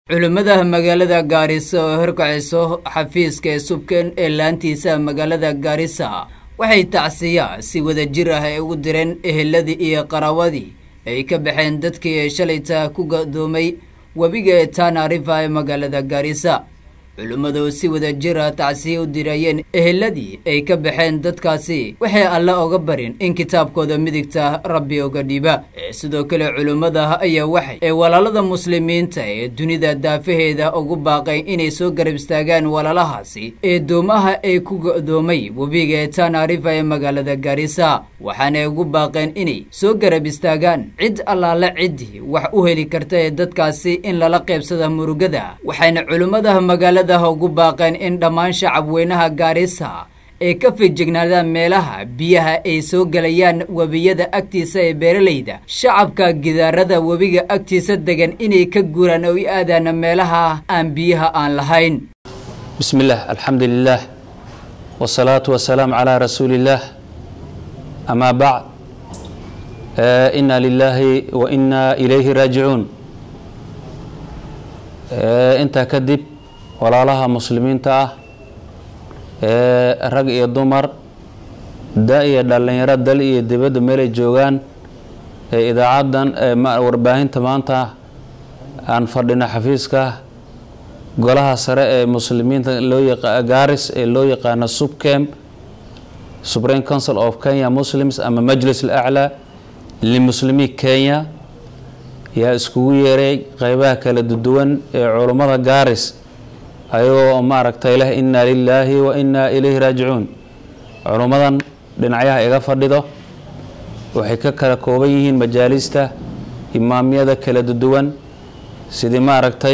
culimmada magaalada gaarisa oo horkacayso xafiiska ee subkan ee laantiisa magaalada gaarisa waxay tacsiya si wada jir ah ay ugu direen eheladii iyo qaraawadii ay ka baxeen dadkii ee shalayta ku gadoomay webiga ee tana riva ee magaalada gaarisa culimmadu si wada jir ah tacsiya u dirayeen eheladii ay ka baxeen dadkaasi waxay alle oga barin in kitaabkooda midigta rabbi oga dhiiba ee sidoo kale culimmada ayaa waxay ee walaalada muslimiinta ee dunida daafaheeda ugu baaqay inay soo garab istaagaan walaalahaasi ee doomaha ay ku go'doomay webiga ee tana riva ee magaalada gaarisa waxaanay ugu baaqeen inay soo garab istaagaan cid allaale ciddii wax u heli karta ee dadkaasi in lala qaybsada murugada waxayna culimmada magaalada ugu baaqeen in dhammaan shacabweynaha gaarisa ay ka fijignaadaan meelaha biyaha ay soo gelayaan webiyada agtiisa ee beeralayda shacabka gidaarada webiga agtiisa degan inay ka guuraan oo i aadaan meelaha aan biyaha aan lahayn bismi illaah alxamdu lilaah wsalaatu wasalaamu calaa rasuuli illaah amaa bacd inna lilaahi wa inna ilayhi raajicuun intaa kadib walaalaha muslimiinta ah ee rag iyo dumar da iyo dhallinyaro dal iyo dibadda meelay joogaan ee idaacaddan warbaahinta maanta aan fadhino xafiiska golaha sare ee muslimiinta loo gaaris ee loo yaqaano subcam supreme council of kenya muslims ama majlis alaclaa limuslimi kenya yaa iskugu yeeray qeybaha kala duwan ee culummada gaaris ayagoo maaragtay leh inna lilaahi wa inna ilayhi raajicuun culummadan dhinacyaha iga fadhido waxay ka kala kooban yihiin majaalista imaamyada kala duwan sidii maaragtay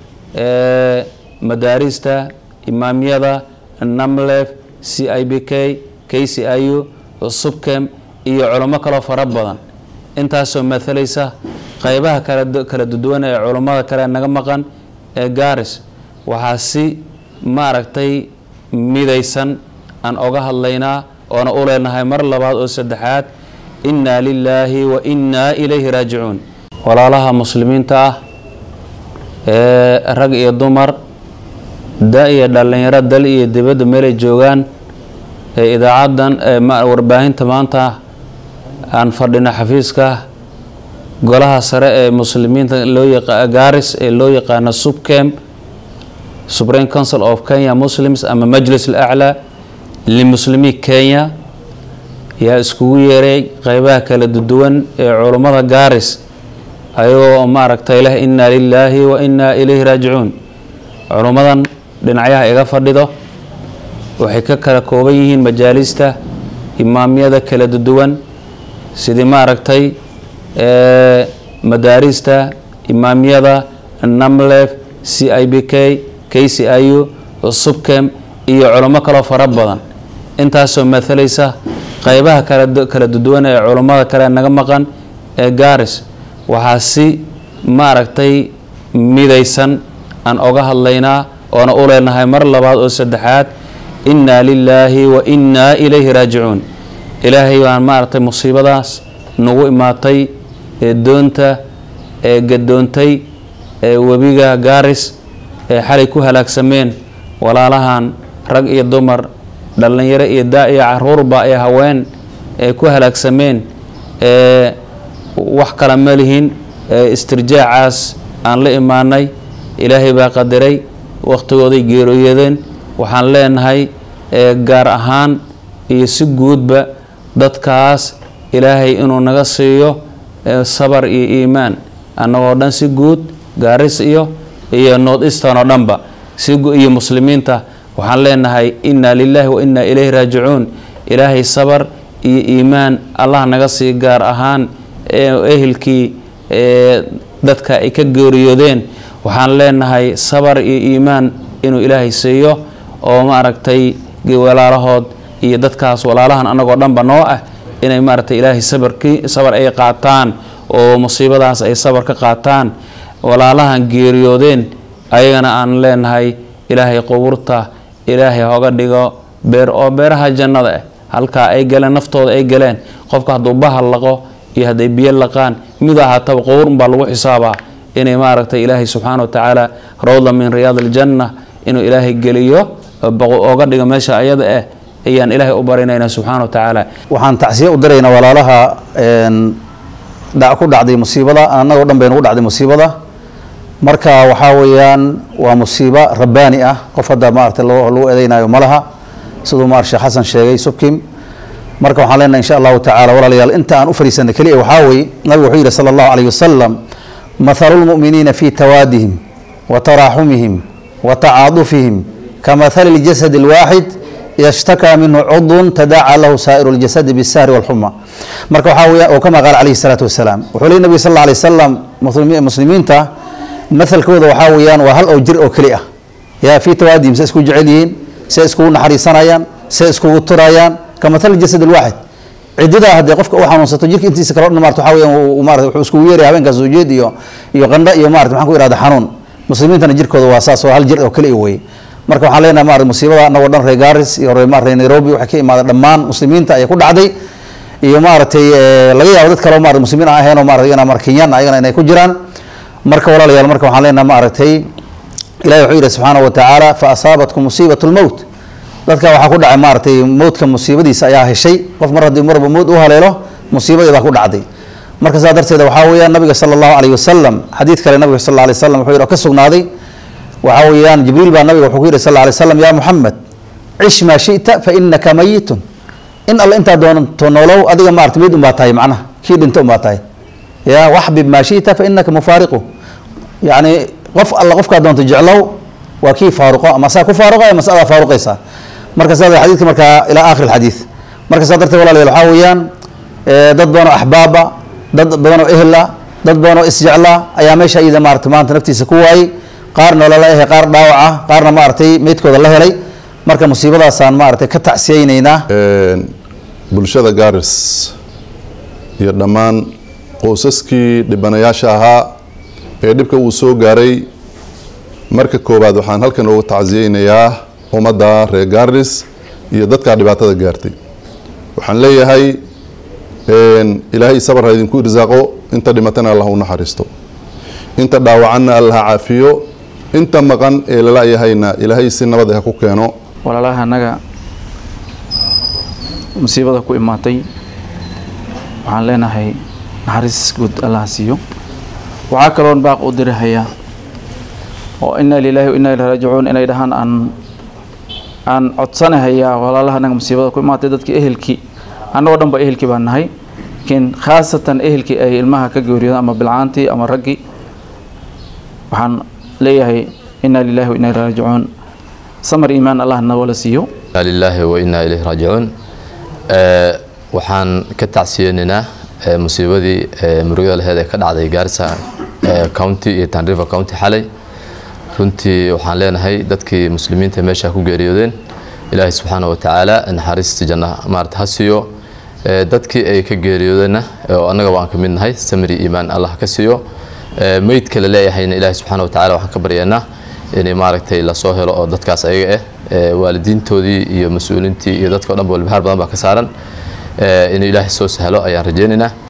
madaarista imaamyada namlef c i b k k c i u subcam iyo culummo kaloo fara badan intaasoo maalaysa qeybaha kala duwan ee culummada kale naga maqan ee gaaris waxaa si maaragtay midaysan aan oga hadlaynaa oona u leenahay mar labaad oo saddexaad innaa lilaahi wa innaa ilayhi raajicuun walaalaha muslimiinta ah ee rag iyo dumar da iyo dhallinyaro dal iyo dibadda meelay joogaan ee idaacaddan warbaahinta maanta aan fadhino xafiiska golaha sare ee muslimiinta loo gaaris ee loo yaqaano subcam supreme council of kenya muslims ama majlis alaclaa limuslimi kenya yaa iskugu yeeray qeybaha kala duwan ee culummada gaaris ayagoo maaragtay leh inna lilaahi wa inna ilayhi raajicuun culummadan dhinacyaha iga fadhido waxay ka kala kooban yihiin majaalista imaamyada kala duwan sidii maaragtay madaarista imaamyada namlef c i b k k c i u subcam iyo culummo kaloo fara badan intaasoo maalaysa qeybaha kala duwan ee culummada kale naga maqan ee gaaris waxaa si maaragtay midaysan aan oga hadlaynaa oona u leenahay mar labaad oo saddexaad innaa lilaahi wa innaa ilayhi raajicuun ilaahay baan maaragtay musiibadaas nagu imaatay ee doonta ee gadoontay ee webiga gaaris ee xalay ku halaagsameen walaalahan rag iyo dumar dhallinyaro iyo daa iyo caruurba ee haween ee ku halaagsameen ee wax kala ma lihin ee istirjaacaas aan la imaanay ilaahay baa qadiray wakhtigooday geerooyadeen waxaan leenahay gaar ahaan iyo si guudba dadkaas ilaahay inuu naga siiyo sabar iyo iimaan annagoo dhan si guud gaaris iyo iyo north eastern oo dhanba iyo muslimiinta waxaan leenahay inna lilaahi wa inna ilayhi raajicuun ilaahay sabar iyo iimaan allah naga sii gaar ahaan ehelkii dadka ay ka geeriyoodeen waxaan leenahay sabar iyo iimaan inuu ilaahay siiyo oo maaragtay walaalahood iyo dadkaas walaalahan annagoo dhanba noo ah inay maaragtay ilaahay sabarkii sabar ay qaataan oo musiibadaas ay sabar ka qaataan walaalahan geeriyoodeen ayagana aan leenahay ilaahay qubuurta ilaahay hoga dhigo beer oo beeraha jannada ah halkaa ay galeen naftooda ay galeen qofka hadduu bahal laqo iyo hadday biyo laqaan mid ahaataba qubuur unbaa lagu xisaabaa inay maaragtay ilaahay subxaana wa tacaala rawda min riyaad aljanna inuu ilaahay geliyo ooga dhigo meesha ayada ah ayaan ilaahay u barinaynaa subxaana wa tacaala waxaan tacsiye u diraynaa walaalaha ku dhacday musiibada annagoo dhan baynu u dhacday musiibada marka waxaa weeyaan waa musiibo rabbaani ah qof hadda maaragtay lagu eedeynayo ma laha siduu maar sheekh xasan sheegay subkim marka waxaan leenahay insha allahu tacala walaalayaal inta aan u fariisanay keliya waxaa weeye nabigu wuxuu yidhi sala allahu calayhi wasalam mathalu lmu'miniina fi tawaadihim wa taraaxumihim wa tacaadufihim kamathali ljasad alwaaxid ida shtakaa minhu cudun tadaaca lahu saa'iru ljasadi bisahri walxuma marka waxaa weya oo kama qaala calayhi salaatu wasalaam wuxuu leey nabiga sal alla alay wasalam muslimiinta mathalkooda waxaa weeyaan waa hal oo jir oo keli ah yaa fii tawaadihim se isku jecel yihiin se iskugu naxariisanayaan se iskugu turayaan kamathali jasad alwaaxid cididaa haddee qofka u xanuunsato jirka intiisa kale o dhan marta waxa weeyaan marata wuxuu iskugu yeeraya habeenkaas ujeed iyo iyo qandho iyo marata maxaan ku ihahda xanuun muslimiintana jirkooda waa saas oo hal jir oo keliya weye marka waxaan leenahay maarata musiibada annagoo dhan reer garis iyo reer maarata nairobi waxay ka imaadeen dhammaan muslimiinta ayaa ku dhacday iyo maaragtay laga yaabo dad kale oo marata muslimiin aan ahayn oo marata iyagana mar kenyaan ayagana inay ku jiraan marka walaalayaal marka waxaan leenahay maaragtay ilahi wuxuu yidhi subxaana wa tacaala fa asaabatkum musiibat lmowt dadka waxaa ku dhacay maaragtay mowdka musiibadiisa ayaa heshay qof mar haddii marba mowd u haleelo musiibadeedaa ku dhacday marka saa darteeda waxaa weeyaan nabiga sala allahu calayhi wasalam xadiid kale nabiga sal alla alay wasalam wuxuu yidhi oo ka sugnaaday waxaa weeyaan jibriil baa nabiga wuxuu ku yidhi sal alla alay wasalam yaa muxamed cish maa shita fa inaka mayitun in alle intaa doonto noolow adiga maarata mid unbaa tahay macnaha kii dhinto unbaa tahay ya waxbib maa shita fa inaka mufaariqu yacni qof alla qofkaa doonto jeclow waa kii faaruqo ama saa ku faaruqo ama saa adaa faaruqaysaa marka saa xadiidka markaa ilaa aakhir alxadiid marka saa darteed walaalayaal waxaa weeyaan dad badan oo axbaaba dad badan oo ehla dad badan oo isjecla ayaa meesha iyada maarata maanta naftiisa ku waayey qaarna lala ehe qaar dhaawaca qaarna maaragtay meydkooda la helay marka musiibadaasaan maaragtay ka tacsiyeyneynaa bulshada garis iyo dhammaan qoysaskii dhibanayaasha ahaa ee dhibka uu soo gaaray marka koowaad waxaan halkan uga tacsiyeynayaa ummadda reer garis iyo dadkaa dhibaatada gaartay waxaan leeyahay ilaahay sabar ha idinku irsaaqo inta dhimatana allah u naxariisto inta dhaawacanna allah ha caafiyo inta maqan ee lala yahayna ilaahay si nabad ha ku keeno walaalaha annaga musiibada ku imaatay waxaan leenahay naxariis guud allah siiyo waxaa kaloon baaq u dirihayaa oo inaa lilaahi wa inaa ilahi raajicuun inay dhahaan aan aan codsanahayaa walaalaha annaga musiibada ku imaatay dadkii ehelkii annagoo dhan ba ehelkii baan nahay laakiin khaasatan ehelkii ay ilmaha ka geeriyoodan ama bilcaantii ama raggii waxaan leeyahay inaa lilaahi wa inaa ilahi raajicuun samar iimaan allah nagala siiyo inaa lilaahi wa inaa ilayhi raajicuun waxaan ka tacsiyeynaynaa musiibadii murugada laheed ee ka dhacday gaarisa county iyo tanriver county xalay runtii waxaan leenahay dadkii muslimiinta meesha ku geeriyoodeen ilaahay subxaana wa tacaala naxariista janna maarata ha siiyo dadkii ay ka geeriyoodeenna oo annaga waan ka mid nahay samri iimaan allah ka siiyo meydka la leeyahayna ilaahay subxaana wa tacala waxaan ka baryaynaa inay maaragtay lasoo helo oo dadkaas ayaga ah waalidiintoodii iyo mas-uuliintii iyo dadka o dhan ba walbahaar badan baa ka saaran inuu ilaahay soo sahlo ayaan rajeynaynaa